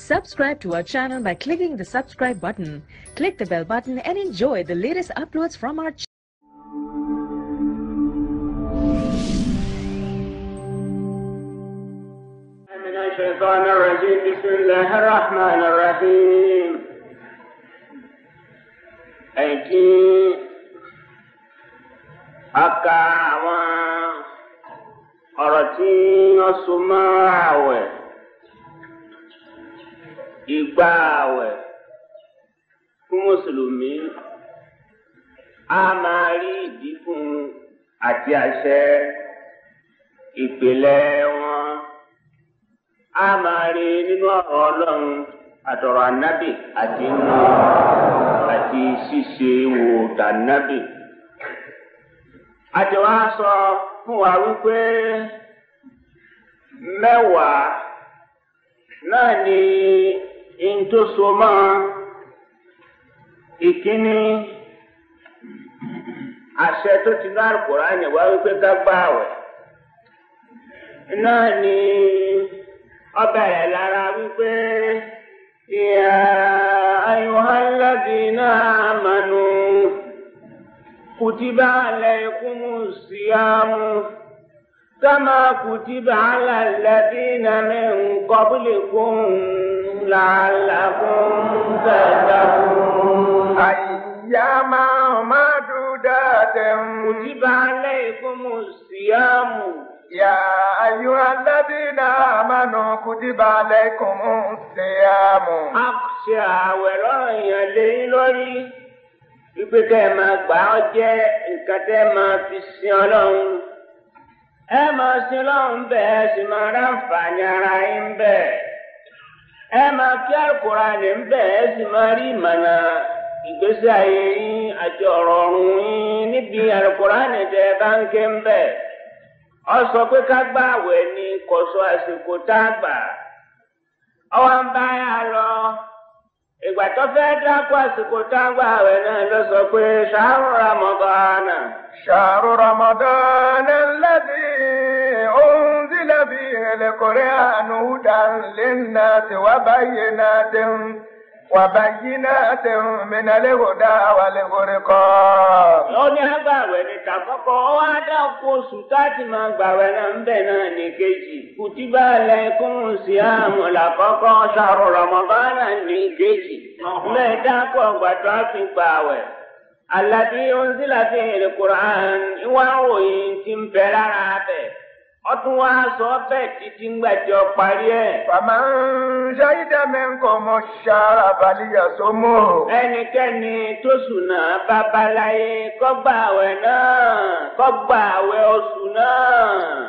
Subscribe to our channel by clicking the subscribe button. Click the bell button and enjoy the latest uploads from our channel. من الشيطان الرجيم بسم الله الرحمن الرحيم ẹ̀kí aka àwọn ọ̀rọ̀ tí wọ́n so mọ́ àwẹ̀ ìgbà àwẹ̀ fún mùsùlùmí a máa rí ìdí fún àti àṣẹ ìpìlẹ̀ wọn a máa rí nínú ọ̀rọ̀ ọlọ́run àtọ̀rọ̀ ànábì àti inú àti ṣíṣe wò dànábì. àti wá sọ fún wa wípé mẹ́wàá náà ni n tó so mọ́ ìkíní àṣẹ tó ti ní Al-Kùránì wá wípé ká gbààwẹ̀ náà ni ọbẹ̀rẹ̀ lára wípé ìyá ayọ̀hálàdínà àmànù kùtìbà alaykumus siyamu kama kùtìbà ala alladina min qablikum la'allakum tattaqun. أياما معدودات kùtìbà alaykumus siyamu. يا أيها الذين آمنوا كتب عليكم الصيام a ṣe àwẹ̀ lọ́rọ̀ yẹn léyìn lórí wípé kẹ́ ẹ máa gbà ọ́ jẹ́ nǹkan tẹ́ ẹ máa fi sin ọlọ́run ẹ máa sin ọlọ́run bẹ́ẹ̀ ẹ sì máa ráǹfààní ara yín bẹ́ẹ̀ ẹ máa kí Al-Kùránì ń bẹ́ẹ̀ ẹ sì máa rí ìmọ̀nà ìgbésí ayé yín àti ọ̀rọ̀ ọ̀run yín níbi Al-Kùránì tẹ́ ẹ bá ń ké ń bẹ́ẹ̀ ọ sọ pé ká gbà àwẹ̀ ni kò sọ àsìkò tá a gbà ọwọ́ ń bá yà lọ ìgbà tó fẹ́ dákú àsìkò tá a gbà àwẹ̀ náà ló sọ pé ṣàárò Ramadana. شهر رمضان الذي أنزل فيه القرآن هدى للناس وبينات وبينات من الهدى والفرقان ó ní agbàwẹ̀ ní tàkọ́kọ́ ó wá dákú oṣù táàtì máa gbàwẹ̀ náà ń bẹ̀ náà ní kejì kùtìbà alaykum siyamu làkọ́kọ́ ṣàárò Ramadana ní kejì bẹ́ẹ̀ dákú ọgbà tó a fi gbàwẹ̀. Àlàdí ounzila fi hìrì Qur'an ìwà òyìn ti ń bẹ lára bẹ̀. Ọtún wá sọ bẹ́ẹ̀ títí ń gbàjọ parí ẹ̀. فمن شهد منكم الشهر فليصمه Ẹnikẹ́ni tó sùnà babaláyé kọ́gbà àwẹ̀ náà kọ́gbà àwẹ̀ oṣù náà.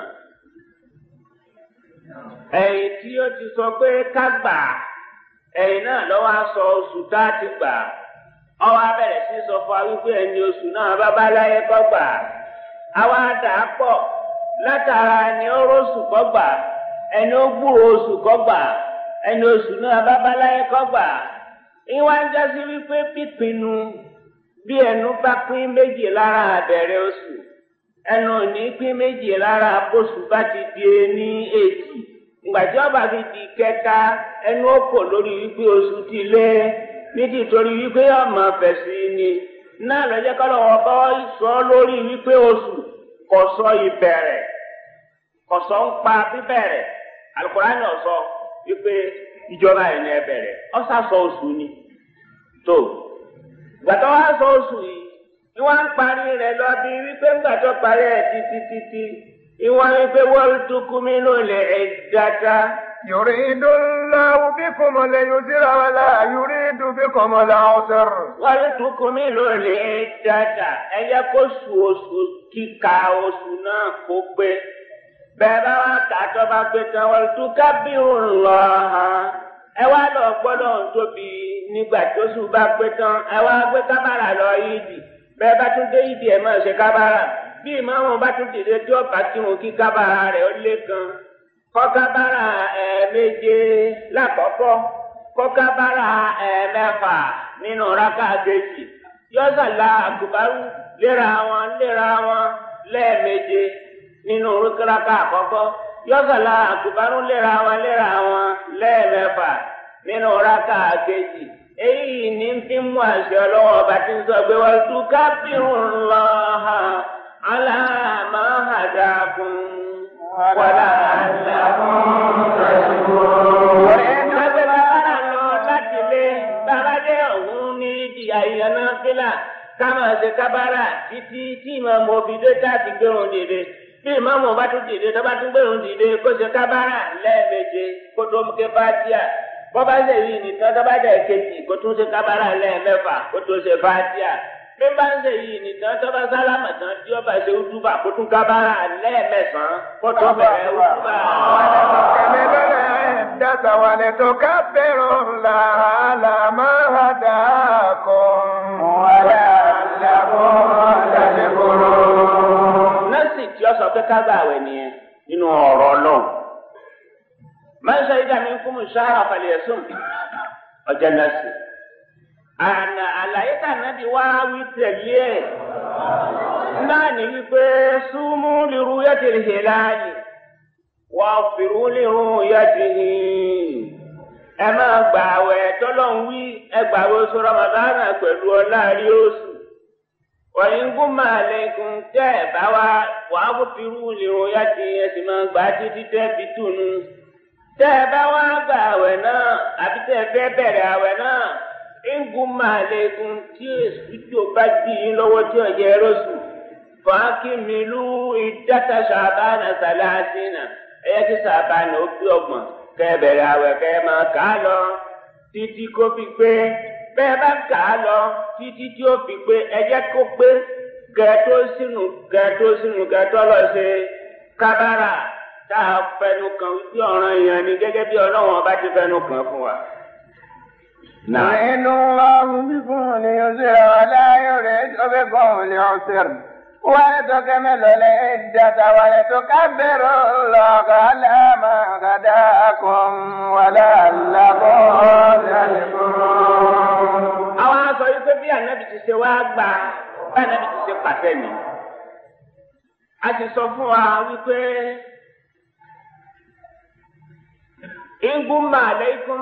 Ẹ̀yìn tí ó ti sọ pé ká gbà ẹ̀yìn náà lọ́wọ́ á sọ oṣù tá a ti gbà. Ọwọ́ abẹ́rẹ́ sí sọ fún wa wípé ẹni oṣù náà babaláyé kọ́gbà. Àwa dà á pọ̀ látara ẹni ó rọ́ṣù kọ́gbà ẹni ó gbúrò oṣù kọ́gbà ẹni oṣù náà babaláyé kọ́gbà ìwà ń jásí wípé pípinnu bí ẹnu bá pín méjì lára àbẹ̀rẹ̀ oṣù ẹnu ò ní pín méjì lára bóṣù bá ti di ní èjì ìgbàjọ́ ọba fi di kẹta ẹnu ó kò lórí wípé oṣù ti lé nítorí wípé ọmọ fẹ̀sí ni náà lọ́jọ́ kọ́lọ́ wọn bọ́ sọ lórí wípé oṣù kò sọ ìbẹ̀rẹ̀ kò sọ ń pa bíbẹ̀rẹ̀ Al-Kùránì náà sọ wípé ìjọba ẹ̀ ní ẹbẹ̀rẹ̀ ọ̀sà sọ oṣù ni tó gbàtọ́ wá sọ oṣù yìí ni wọ́n ń parí rẹ̀ lọ bí wípé ńgbàtọ́ parí ẹ̀ títí títí ìwọ́n wípé wọ́n tún kú mi ló lè ẹ̀ dáadáa. يريد الله بكم اليسر ولا يريد بكم العسر wọ́n tún kú mi ló lè ẹ̀ dáadáa ẹ jẹ́ kó su oṣù kíka oṣù náà kó pé bẹ́ẹ̀ bá wá kà á tó bá pé tán wọ́n tún ká bí òun lọ hàn ẹ wá lọ gbọ́dọ̀ ń tóbi nígbà tó sùn bá pé tán ẹ wá gbé kábàrà lọ yídì bẹ́ẹ̀ bá tún dé yídì ẹ máa ṣe kábàrà bí ìmáàmù bá tún dìde tí ó bá tí wọn kí kábàrà rẹ̀ ó lé kan kọ́ kábàrà ẹ̀ẹ̀méje lákọ̀ọ́kọ́ kọ́ kábàrà ẹ̀ẹ̀mẹ́fà nínú rákà kejì yọ́sàlá àgùbárù léra wọn léra wọn lẹ́ẹ̀méje nínú rákà àkọ́kọ́ yọ́sàlá àkùbárún léra wọn léra wọn lẹ́ẹ̀mẹ́fà nínú rákà kejì èyí ní fi mú àṣẹ ọlọ́wọ́ ọba tí ń sọ pé wọ́n tún kábírùn lọ́ha aláàmà àdàkùn wàlá àdàkùn. Ẹgbẹ́ bàbá lọ láti lé bàbáde ọ̀hún ní ìjìyà ìyànà fílà ká máa ṣe kábàárà títí tí ìmọ̀ òbídé tá a ti gbérun dìde. Bí ìmọ̀mù bá tún dìde tó bá tún gbérun dìde kó ṣe kábàárà lẹ́ẹ̀méje kó tó mú ké fátíà. Bọ́bá ṣe yìí nìkan tó bá dẹ̀ kejì kó tún ṣe kábàárà lẹ́ẹ̀mẹ́fà kó tó ṣe fátíà. Bí bá ń ṣe yìí nìkan tó bá sálámà tán tí ó bá ṣe útúbà kó tún kábàárà lẹ́ẹ̀mẹ́sàn-án kó tó bẹ̀rẹ̀ útúbà. العدة ولتكبروا الله على ما هداكم ولعلكم تشكرون nọ́ọ̀sì tí ó sọ pé ká gbà wẹ̀ nìyẹn nínú ọ̀rọ̀ náà. máa ń sọ ìdá mi kún mi sáárà falẹ̀ ẹ̀sùn ọjọ́ nọ́ọ̀sì. àná àlàyé tànàbí wá wí tẹ̀lé ẹ̀. náà ní wípé súnmú lirú yàtìrì hìláàlì wà fìrú lirú yàtìrì. ẹ máa gbà wẹ̀ tọ́lọ́ ń wí ẹ gbà wẹ̀ oṣù ramadana pẹ̀lú ọlá rí oṣù wọ̀nyíngún máa lẹ́kùn tẹ́ ẹ̀ bá wá wàá kó firú lèrò yá ti ẹsìn máa gbà á títí tẹ́ fi túnu. tẹ́ ẹ bá wá gba àwẹ̀ náà àbí tẹ́ ẹ fẹ́ bẹ̀rẹ̀ àwẹ̀ náà ńgún máa lẹ́kùn tí èsì tó bá dì í lọ́wọ́ tí ọ̀jẹ̀ rọ́ṣù. fàákì mi lú ìdáta ṣàbánà sàlásìnà ẹ̀yẹ kí ṣàbánà ó bí ọgbọ̀n kẹ́ ẹ bẹ̀rẹ̀ àwẹ̀ kẹ́ ẹ máa kà á lọ títí kó fi pé bẹ́ẹ̀ bá kà á lọ títí tí ó fi pé ẹjẹ́ kó pé gẹ̀ẹ́tó sínú gẹ̀ẹ́tó sínú gẹ̀ẹ́tó lọ ṣe kábàrà tá a fẹnu kàn wípé ọ̀ràn èèyàn ni gẹ́gẹ́ bí ọlọ́wọ́n bá ti fẹnu kàn fún wa. يريد الله بكم اليسر ولا يريد بكم العسر ولتكملوا العدة ولتكبروا الله على ما هداكم ولعلكم تشكرون àwọn aṣọ yìí pé bí ànábì ti ṣe wá gbà bí ànábì ti ṣe pàṣẹ mi a ti sọ fún wa wípé ingumma aleikum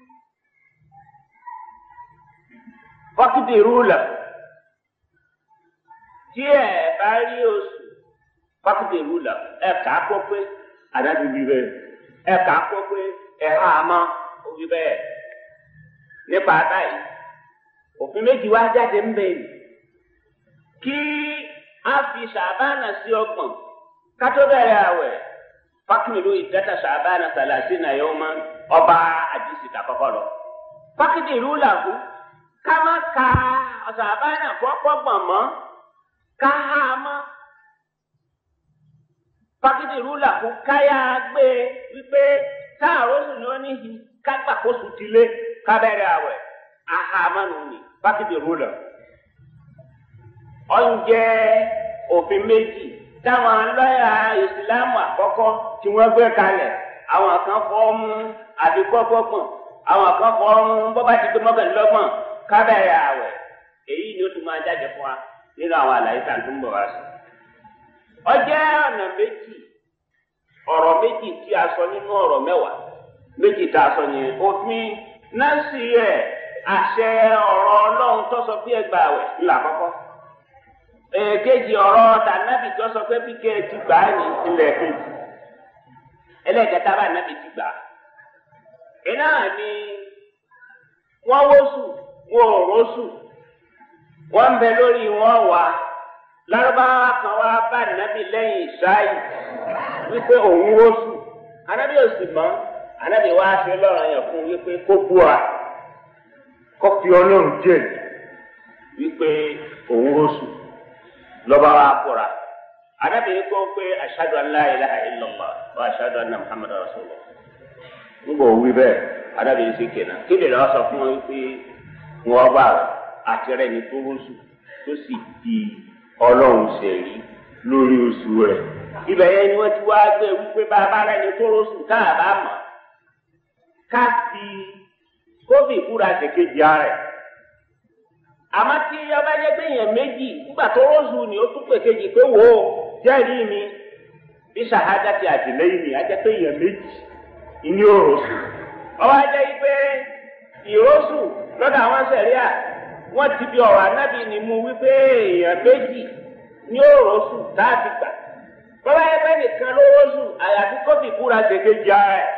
wákìtì rúlà tí ẹ bá rí oṣù wákìtì rúlà ẹ kà á kó pé ànábì wí bẹ́ẹ̀ ẹ kà á kó pé ẹ hà á mọ́ ó wí bẹ́ẹ̀ nípa báyìí òfin méjì wá jáde ń bẹ yìí kí a fi ṣàbánà sí ọgbọ̀n kátó bẹ̀rẹ̀ àwẹ̀ fákìmìlú ìdẹ́ta ṣàbánà sàlàsí nà yóò mọ ọba àdìsí kàkọ́kọ́ lọ. fákìdì ìlú làkú ká má ka ṣàbánà fọ́pọ́ gbọ̀n mọ́ ká há mọ́. fákìdì ìlú làkú káyà gbé wípé táàrọ̀ sùn ní ó ní kágbàkóso ti lé ká bẹ̀rẹ̀ àwẹ̀ ahamanu ni bákìtì rúlọ ọ̀njẹ́ òfin méjì táwọn lọ́yà ìsìlámù àkọ́kọ́ tí wọ́n gbé kalẹ̀ àwọn kan fọ́ mú àdìgbọ́gbọ́gbọ̀n àwọn kan fọ́ mú bọ́bá ti gbé mọ́kànlélọ́gbọ̀n kábẹ̀rẹ̀ àwẹ̀ èyí ni ó tún máa jáde fún wa nínú àwọn àlàyé tá à ń tún bọ̀ wá sí. ọjẹ́ ọ̀nà méjì ọ̀rọ̀ méjì tí a sọ nínú ọ̀rọ̀ mẹ́wàá méjì tá a sọ yẹn òfin náà sì ẹ̀ àṣẹ ọ̀rọ̀ ọlọ́run tó sọ pé ẹgbà wẹ̀ ńlá kọ́kọ́. èkejì ọ̀rọ̀ tànàbì tó sọ pé bí kẹ́ ẹ ti gbà á ní ilẹ̀ kejì. ẹlẹ́gẹ̀ta bá nàbì ti gbà á. iná ni wọ́n wóṣù wọ́n ò róṣù wọ́n ń bẹ lórí wọn wà lárúbáwá kan wá bá nàbì lẹ́yìn ìṣáì wípé òun wóṣù anábì ò sì mọ́ anábì wá ṣe lọ́rọ̀ yẹn fún wípé kó búra kọfí ọlọ́run jẹ́ wípé òun rọ́ṣù lọ́ba wa kóra arábìnrin kan pé ashhadu an la ilaha illallah wa ashhadu anna muhammadar rasulullah nígbà òwú bẹ́ẹ̀ arábìnrin sì kéna kí lè lọ́ọ́ sọ fún wọn wípé wọn bá àti rẹ̀ ní tó rọ́ṣù tó sì di ọlọ́run ṣẹ̀rí lórí oṣù rẹ̀ ibẹ̀ yẹn ni wọ́n ti wá gbé wípé bàbá rẹ̀ ní tó rọ́ṣù káàbá mọ̀ ká fi kófì ìkúra ṣèkejì ara ẹ̀. àmọ́ tí ọba jẹ́ pé èèyàn méjì nígbà tó rọ́ọ̀sù ni ó tún pè kejì pé wò ó jẹ́rìí mi bí ṣàhádà ti àtìlẹ́yìn mi á jẹ́ pé èèyàn méjì ìní òròsù ọwọ́ ajẹ́ yìí pé ìrósù lọ́dọ̀ àwọn sẹ̀ríà wọ́n ti fi ọ̀rọ̀ ànábì ní mu wípé èèyàn méjì ní òrósù láti gbà bọ́lá ẹgbẹ́ nìkan ló rósù àyàfi kófì kúra ṣèkejì ara ẹ̀.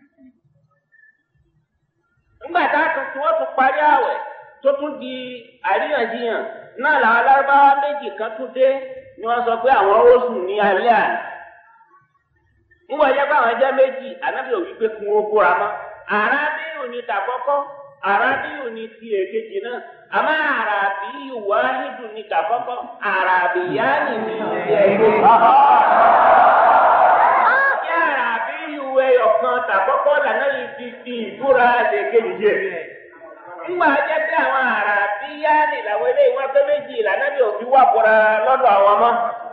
nígbà tá a tún tí wọ́n tún parí àwẹ̀ tó tún di àríyànjiyàn náà làwọn alárúbáwá méjì kan tún dé ni wọ́n sọ pé àwọn rósù ní alẹ́ àná. nígbà jẹ́ pé àwọn jẹ́ méjì ànábì ò wí pé kí wọ́n búra mọ́ àràbíyù ni tàkọ́kọ́ àràbíyù ni ti èkejì náà àmọ́ àràbíyù wáhídù ni tàkọ́kọ́ àràbíyáni ni ti èkejì. Ní àràbíyù ẹyọkan tàkọ́kọ́ lànà yìí fi fi ìbúra èkejì jẹ. Nígbà jẹ́ pé àwọn àràbíyáni làwọn eléyìí wọ́n pé méjì lànà bí òfin wà búra lọ́dọ̀ àwọn ọmọ.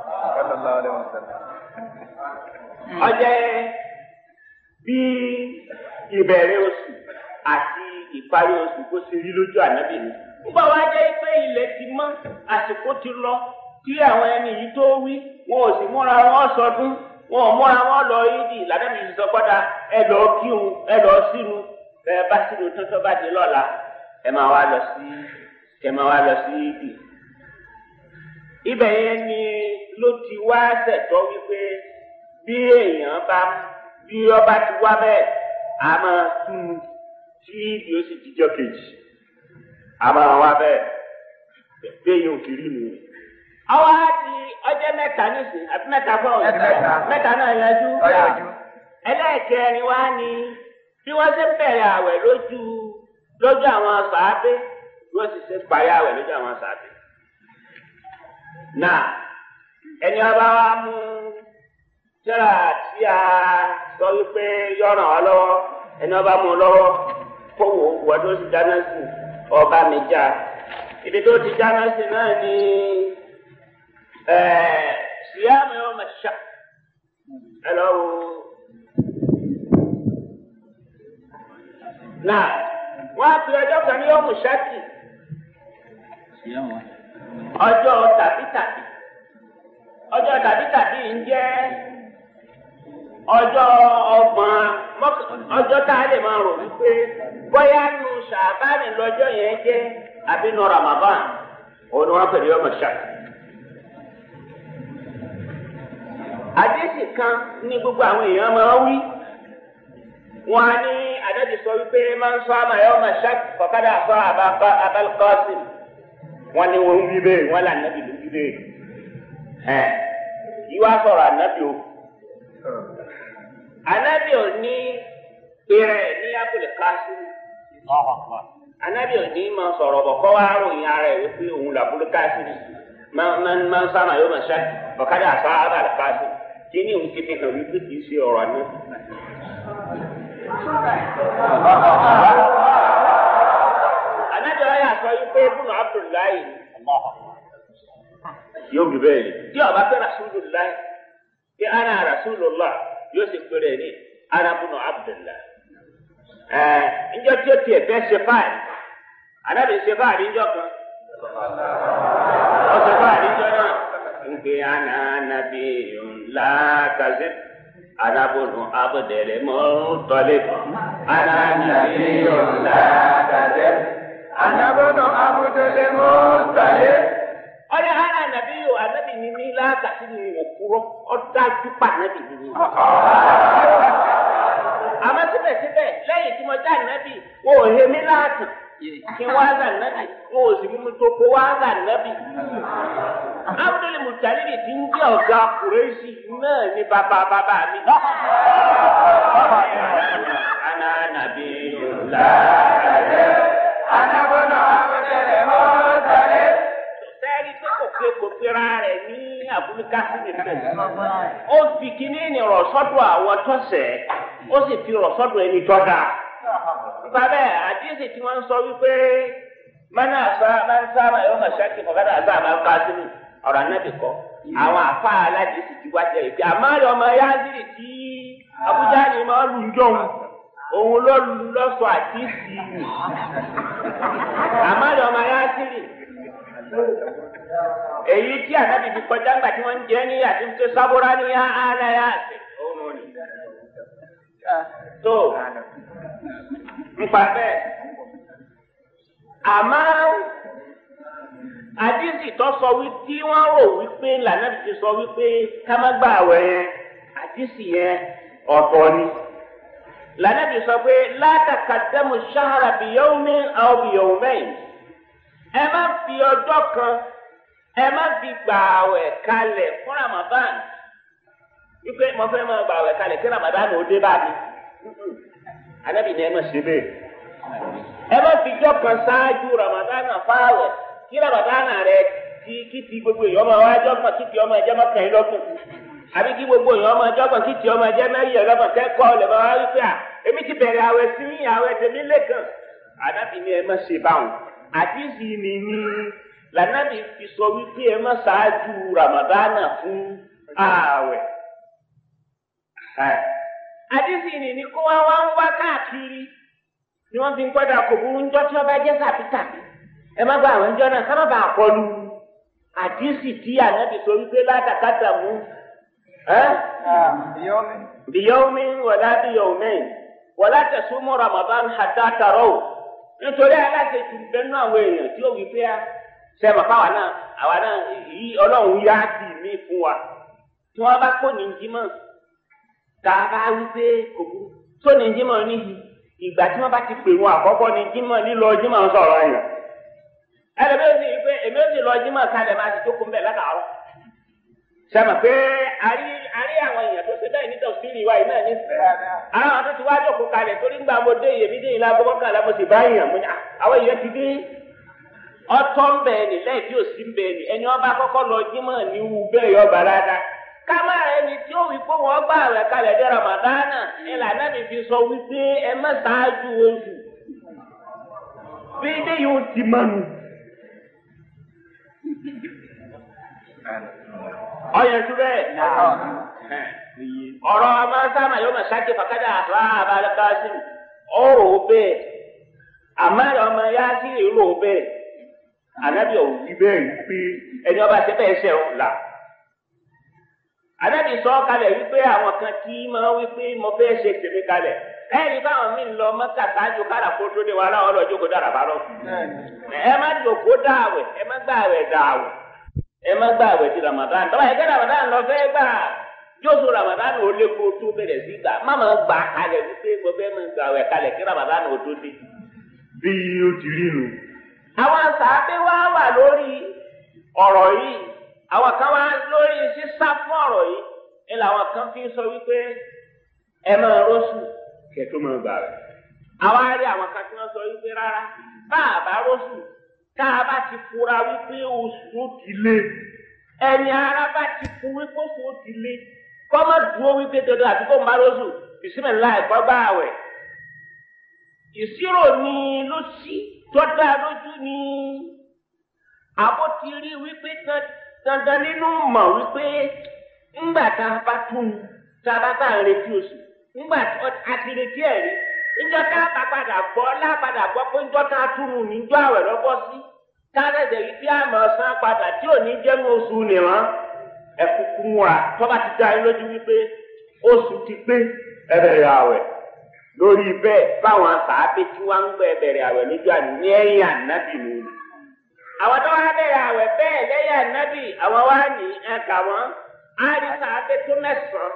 Ọjẹ́ bí ìbẹ̀rẹ̀ oṣù àti ìparí oṣù kó ṣe rí lójú ànábì ni. nígbà wá jẹ́ pé ilẹ̀ ti mọ́ àsìkò ti lọ kí àwọn ẹni yìí tó wí wọn ò sì múra wọn sọdún wọn ò múra wọn lọ ìdí lànàbì yìí sọ padà ẹ lọ kírun ẹ lọ sínú ẹ bá sínú tuntun bá di lọ́la ẹ máa wá lọ sí ẹ máa wá lọ sí ìdí. ibẹ̀ yẹn ni ló ti wá ṣẹ̀tọ́ wípé bí èèyàn bá bí ọba ti wá bẹ́ẹ̀ a máa tún tí ibi ó sì jíjọ́ kejì a máa wá bẹ́ẹ̀ bẹ́ẹ̀ ò kiri nù. àwa di ọjọ́ mẹ́ta nísìn àbí mẹ́ta fún ọ mẹ́ta náà yanjú. ẹlẹ́ẹ̀kẹrin wá ní bí wọ́n ṣe ń bẹ̀rẹ̀ àwẹ̀ lójú lójú àwọn sàábé bí wọ́n sì ṣe ń parí àwẹ̀ lójú àwọn sàábé. náà ẹni ọba wa mú tíra tí a sọ wípé yọ̀ràn ọ lọ́wọ́ ẹni ọba mú un lọ́wọ́ kó wò wọ́n tó ti dáná sí ọba mi já ibi tó ti dáná sí náà ni síyáàmù yóò máa ṣá ẹ lọ wo. náà wọ́n á fi ọjọ́ kan ní yọ̀mù ṣáàkì ọjọ́ tàbítàbí ọjọ́ tàbítàbí ń jẹ́ ọjọ́ ọgbọ̀n ọjọ́ tá a lè máa rò wípé bóyá nu ṣàbánì lọ́jọ́ yẹn jẹ́ àbí nu ramadan òun ni wọ́n pè ní ọmọ ṣáà. àdéhìí kan ní gbogbo àwọn èèyàn máa ń wí wọn á ní àdájọ́ sọ wípé máa ń sọ àmà ẹ̀ ọmọ ṣáà kọ̀kadà sọ abalkọ́sìm wọn ni wọn ń wí bẹ́ẹ̀ wọn là nàbì ló wí bẹ́ẹ̀ ẹ̀ yíwá sọ̀rọ̀ ànábì o anabi ò ní pèrè ní abúlé káṣí anabi ò ní máa sọ̀rọ̀ bọ̀ kọ́ wá ròyìn ara ẹ̀ wípé òun làbúlé káṣí máa ń sáma yóò máa ṣá ọ̀kadà àṣà abàlẹ̀ káṣí kí ni òun ti fi hàn wípé kì í ṣe ọ̀rọ̀ àná. anabi ọ̀yà sọ wípé ibùnú abdullahi yóò bí bẹ́ẹ̀ ni tí ọba fẹ́ rasulullah kí ana rasulullah yóò sì péré ní arabunu abdullah ẹ njọ tí o tiẹ̀ fẹ́ ṣe fáàlì anabi ṣe fáàlì njọ kan ọ ṣe fáàlì njọ náà nke ana nabi ńlá kazi arabunu abdullah mọtọlẹ ana nabi ńlá kazi Anabọ́dọ̀ Abudulayi Mọ́tàlẹ́. ọ̀rẹ́ ara nàbí yóò anabi ní ní lákàtí ní òkúrọ́ ọ̀dájú pa anabi ní ní. àmọ́ síbẹ̀síbẹ̀ lẹ́yìn tí mo já nàbí wọn ò hemi láàtàn kí wọ́n á gà nàbí wọn ò sì mímú tó kó wọ́n á gà nàbí. Abdul Mutalibi ti ń jẹ́ ọ̀gá Kùrẹ́sì náà ní bàbá bàbá mi. Ana nàbí yòlá. Anabọ́dọ̀ Abudulayi Mọ́tàlẹ́. Sẹ́ẹ̀rí pé kò pé kò pera rẹ̀ ní Abúlíkà sí nìkan. Ó fi kíní ní rọ̀ sọ́dọ̀ àwọn tọ́sẹ̀, ó sì fi rọ̀ sọ́dọ̀ ẹni tọ́da. Nípa bẹ́ẹ̀, àdíyèsí tí wọ́n ń sọ wípé mọ́nà àṣà máa ń sábà yóò máa ṣáàkì ọ̀gádà àṣà máa ń ká sínú ọ̀rọ̀ anábì kọ́. Àwọn àfa aládìsí ti wá jẹ́ ìpè àmàlẹ́ ọmọ Yázírì tí Abuja ni máa ń lu jọ̀hún. Òun ló lu lọ́sọ̀ àdìsí nì. Àmàlẹ́ ọmọ Yázírì èyí tí ànábì fi kọjá ńgbà tí wọ́n ń jẹ́ ní àti tó sábúrá ní aláya àti òun ni. tó nípa bẹ́ẹ̀ àmọ́ àdìsí tó sọ wí tí wọ́n rò wípé lànà ti sọ wípé ká má gbà àwẹ̀ yẹn àdìsí yẹn ọ̀tọ̀ ni lànà ti sọ pé látàkàdẹ́mu ṣáhara bìyọ́wọ́mí àwọn bìyọ́wọ́mẹ́yìn ẹ má fi ọjọ́ kan ẹ má fi gbà àwẹ̀ kalẹ̀ fún Ramadan wípé mo fẹ́ máa gbà àwẹ̀ kalẹ̀ kí Ramadan ò dé bá mi anabi ní ẹ má ṣe bẹ́ẹ̀ ẹ má fi jọ́ kan ṣáájú Ramadan fáwẹ̀ kí Ramadan rẹ kí kí ti gbogbo èèyàn máa wá jọ́gbọ̀n kí ti ọmọ ẹ̀jẹ̀ má kàn yín lọ́kùn àbí kí gbogbo èèyàn máa jọ́gbọ̀n kí ti ọmọ ẹ̀jẹ̀ mẹ́rin ẹ̀lọ́gbọ̀n kẹ́kọ̀ọ́ lè máa wá wípé à èmi ti bẹ̀rẹ̀ àwẹ̀ sí àwẹ̀ tèmi lẹ́kàn anabi ní ẹ má ṣe báwọn àdìsí ni ní lànàbì fi sọ wípé ẹ má ṣáájú ramadana fún ààwẹ̀. àdìsí ni ní kó wá wá ń wá káàkiri ni wọ́n fi ń gbọ́dọ̀ kò burú ńjọ́ tí wọ́n bá jẹ́ sàbítàbí ẹ má gba àwọn ńjọ́ náà ká má bàa kọlu àdìsí tí ànábì sọ wípé látàkàtà mú bìyọ́mí wọ̀lá bìyọ́mí wọ̀lá tẹ̀sùmọ́ ramadan hatta tarọ́ nítorí aláṣejù bẹ́ẹ̀ náà àwọn èèyàn tí ó wí pé sẹ́mi fáwa náà àwa náà yí ọlọ́run yá sí mi fún wa tí wọ́n bá kó nìjímọ̀ tá a bá wí pé kò burú tó nìjímọ̀ níhi ìgbà tí wọ́n bá ti pè wọn àkọ́kọ́ nìjímọ̀ lílọ jímọ̀ ń sọ̀rọ̀ yẹn ẹlẹ́mi ó sì wí pé èmi ó sì lọ jímọ̀ kalẹ̀ máa ti jókòó mbẹ̀ látàárọ̀ sẹ́mi pé àrí àrí àwọn èèyàn tó ṣe bẹ́ẹ̀ nítorí òsínì wa yìí náà ní àwọn tó ti wá jókòó kalẹ̀ torí gbà mo dé iyèmí dé ìlà gbọ́kànlá mo sì bá yàn mo ní àwọn èèyàn ti dé ọtọ ń bẹ ní lẹ́yìn tí ò sí ń bẹ ní ẹni ọba kọ́kọ́ lọ jímọ̀ ní wù bẹ́ẹ̀ yọ bàrádà kámá ẹni tí ó wí pé wọ́n gbà rẹ̀ kalẹ̀ dé ramadana ìlànà mi fi sọ wípé ẹ má ṣáájú oṣù bí ilé yóò ti mọ́nu. ọyàn tó bẹ́ẹ̀ ọ̀rọ̀ ọmọ sáàmà yóò máa ṣáàkì fàkàdà àbá abalẹ̀ káàsì ọ̀rọ̀ bẹ́ẹ̀ àmọ́ ọmọ yá sí ìrò bẹ́ẹ̀ anabi ọ̀hún ti bẹ́ẹ̀ wípé ẹni ọba ṣe bẹ́ẹ̀ ṣe ọ̀hún la. anabi sọ kalẹ̀ wípé àwọn kan kí máa wípé mo fẹ́ ṣe tèmi kalẹ̀ ẹ̀rí báwọn míì lọ mọ́tà sáájú kára kó tó dé wa láwọn ọlọ́jọ́ kó dára bá lọ. ẹ má jòkó dáwẹ̀ ẹ má gbàwẹ̀ dáwẹ̀ ẹ má gbàwẹ̀ ti Ramadan tọ́ba ẹ̀kẹ́ Ramadan lọ fẹ́ gbà jóso Ramadan ò lè kó tó bẹ̀rẹ̀ sí gbà má máa gbà kalẹ̀ wípé mo fẹ́ máa gbàwẹ̀ kalẹ̀ kí Ramadan ò tó dé. bí ó ti rí nu àwọn sàábé wá wà lórí ọ̀rọ̀ yìí àwọn kan wá lórí sísá fún ọ̀rọ̀ yìí ni làwọn kan fi ń sọ wípé ẹ máa rọ́ṣù kẹtó máa gbà rẹ̀. àwa rí àwọn kan tí wọ́n sọ wípé rárá bá a bá rọ́ṣù tá a bá ti fura wípé oṣù ti lé ẹni ara bá ti fún wípé oṣù ti lé kọ́ má dúró wípé dandan àti kó má rọ́ṣù bisimilá ẹ̀kọ́ gbà wẹ̀. ìṣirò ni ló sí tọ́da lójú ni àbó ti rí wípé dandan nínú mọ̀ wípé ńgbà tá a bá tún tá a bá bá ń retí oṣù ńgbà a ti retí ẹ̀ rí ńjọ́ tá a bá padà gbọ́ lápadà gbọ́ pé ńjọ́ tá a túnú níjọ́ àwẹ̀ lọ́bọ́ sí tá a lẹ́sẹ̀ yìí tí a mọ̀ san padà tí ò ní jẹ́nu oṣù nìran ẹ̀kúkú múra tọ́ba ti dá yín lójú wípé oṣù ti pé ẹ bẹ̀rẹ̀ àwẹ̀ lórí bẹ́ẹ̀ báwọn sàábé tí wọ́n ń gbẹ bẹ̀rẹ̀ àwẹ̀ níjọ́ àná ní ẹ̀yìn ànábì nù. àwọn tó wá bẹ̀rẹ̀ àwẹ̀ bẹ́ẹ̀ lẹ́yìn ànábì àwọn wá ní ẹ̀ka wọn á rí sàábé tó mẹ́sàn-án.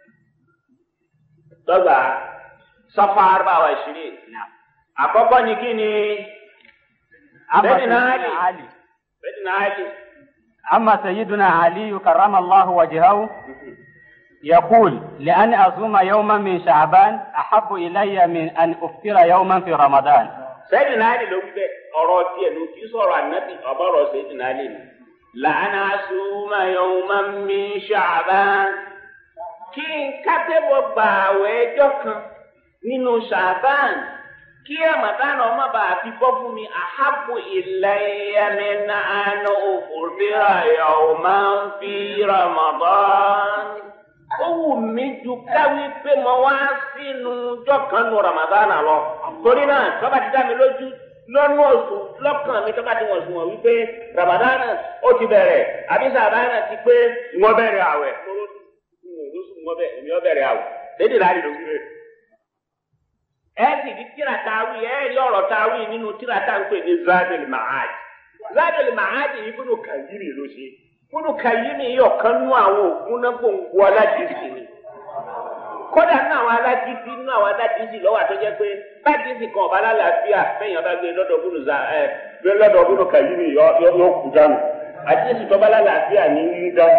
dọ́gba sọ́fà àrùbáwá ìṣirí. àkọ́kọ́ ni kí ni bẹ́ẹ̀ni náà lè bẹ́ẹ̀ni náà lè. أما سيدنا علي كرم الله وجهه يقول لأن أصوم يوما من شعبان أحب إلي من أن أفطر يوما في رمضان sẹ́yìn náà lè ló ń bẹ ọ̀rọ̀ tiẹ̀ ló kí sọ̀rọ̀ ànábì ọ̀bọ̀rọ̀ sẹ́yìn náà lè ní. làánà súnmọ́ yòówù máa ń mi ṣàbán. kí n kátẹ́bọ̀ gbà àwẹ̀ ẹjọ́ kan nínú ṣàbán kí àmàdánù ọmọ bá fi bọ́ fún mi àhábù ìlẹ́yẹmí náà ní òfurufú yòówù máa ń fi Ramadan ó wù mí ju káwí pé mo wá sínú ọjọ́ kan nu ramadana lọ torí náà tọ́ba ti dá mi lójú lọ́nà oṣù lọ́kàn mi tọ́ba ti wọ̀n sùn wọ̀n wípé ramadana ó ti bẹ̀rẹ̀ àbí sàbáyà ti pé wọ́n bẹ̀rẹ̀ àwẹ̀ lóṣù wọ́n bẹ̀rẹ̀ èmi ó bẹ̀rẹ̀ àwẹ̀ lédè láàrin ló fi rẹ̀. ẹ sì rí tíra táwí ẹ rí ọ̀rọ̀ táwí nínú tíra tá à ń pè ní zadel mahad zadel mahad yìí fúnù kàyírì ló ṣe fúnù kàyírì yìí ọ̀kan nú àwọn ògùn náà gbòǹgbò aládìsí ni kódà nínú àwọn aládìsí nínú àwọn aládìsí lọ́wọ́ àtọ́jẹ́ pé aládìsí kan ọ̀bá lálàáfíà fẹ́yìn ọba gbé lọ́dọ̀ fúnù za ẹ gbé lọ́dọ̀ fúnù kàyírì yọ yọ kú dànù àdìsí tọ́ba lálàáfíà ní yí dànù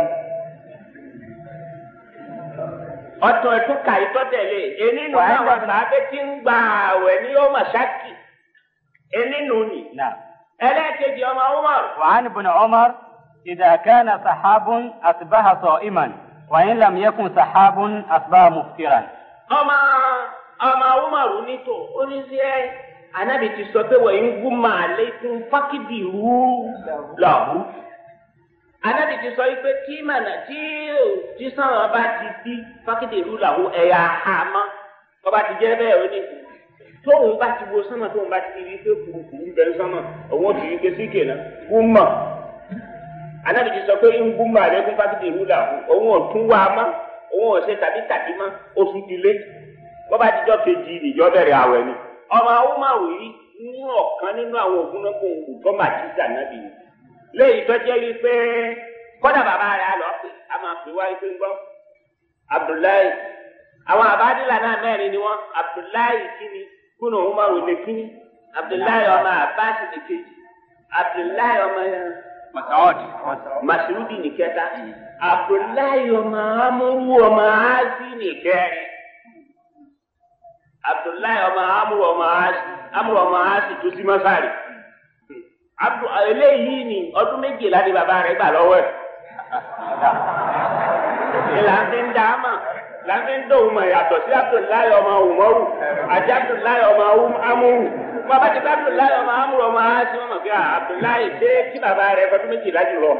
ọtọ ẹtọ ka ìtọ tẹlẹ eninu náà wà sábẹ tí ń gba àwẹ̀ ní yóò mà ṣáàkì eninu ni نعم ẹlẹ́ẹ̀kejì ọmọ umar وعن ابن عمر إذا كان سحاب أصبح صائما وإن لم يكن سحاب أصبح مفطرا ọmọ ọmọ umar nítò oníṣẹ́ anabi ti sọ pé wọ́n ń gún máa lékún fákìdì rú lọ́hùn anabi ti sọ yìí pé tí mànà tí tí sọ̀rọ̀ bá ti di fákìdì rú làwọn ẹ̀yà àmọ́ ọba ti jẹ́ bẹ́ẹ̀ ó ní tóun bá ti wo sánmà tóun bá ti rí pé kùrùkùrù ń bẹ sánmà òun ó ti rí pé síkè náà gún mọ̀ anabi ti sọ pé ń gún máa lékún fákìdì rú làwọn òun ò tún wá mọ́ òun ò ṣe tàbí tàbí mọ́ oṣù ti lé bọ́ba jíjọ́ kejì ìjọ bẹ̀rẹ̀ àwẹ̀ ni ọmọ awúmáwò yìí ní ọ̀kan nínú àwọn ògùn náà kò wù tó màtíjà náà bì í léyìí tó jẹ́ rí pé kọ́dà bàbá rẹ̀ á lọ pé a máa pè wá pé ń gbọ́ abdullahi àwọn àbádìlà náà mẹ́rin ni wọ́n abdullahi kíni kúnà awúmáwò lè kíni abdullahi ọmọ abbas ní kejì abdullahi ọmọ مسعود masudi ní kẹta abdullahi ọmọ amúrú ọmọ azi ní kẹrin abdullahi ọmọ amúrú ọmọ azi amúrú ọmọ azi tó sí mọ́sárì abdu eléyìí ni ọdún méjìlá ni bàbá rẹ̀ gbà lọ́wọ́ ẹ̀ ìlànà ń dá mà láti ń dòun mọ̀ yàtọ̀ sí abdullahi ọmọ umaru àti abdullahi ọmọ amúrú bàbá ti bá abdullahi ọmọ amúrú ọmọ azi wọn mọ̀ pé ah, abdullahi ṣé kí bàbá rẹ̀ fọdún méjìlá jù lọ.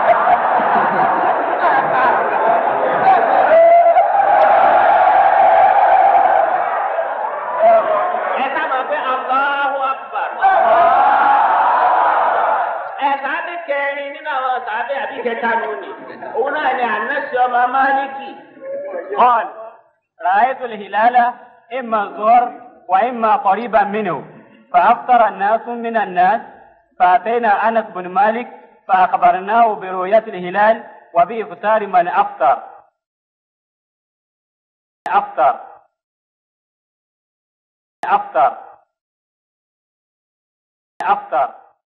ẹ sábà pé Allahu Akbar. ẹ sábẹ kẹrin nínú àwọn sábẹ àbí kẹta lónìí òun náà ni ànásì ọmọ máàlìkì. قال رأيت الهلال إما الظهر وإما قريبا منه فأفطر الناس من الناس فأتينا أنس بن مالك فأخبرناه برؤية الهلال وبإفطار من أفطر أفطر أفطر أفطر